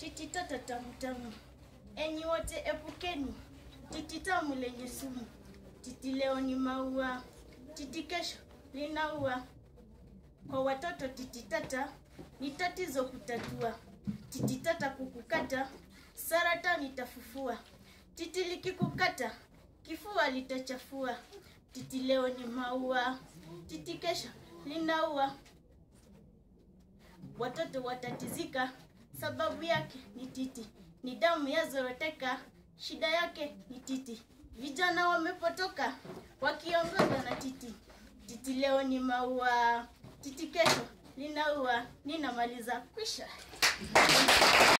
titi tata tamu tamu. Enyi wote epukeni titi tamu lenye sumu. Titi leo ni maua, titi kesho linaua. Kwa watoto titi tata ni tatizo kutatua. Titi tata kukukata, saratani itafufua. Titi likikukata, kifua litachafua. Titi leo ni maua, titi kesho linaua. Watoto watatizika, sababu yake ni titi. Ni damu yazoroteka, shida yake ni titi. Vijana wamepotoka, wakiongozwa na titi. Titi leo ni maua, titi kesho linaua. Ninamaliza kwisha.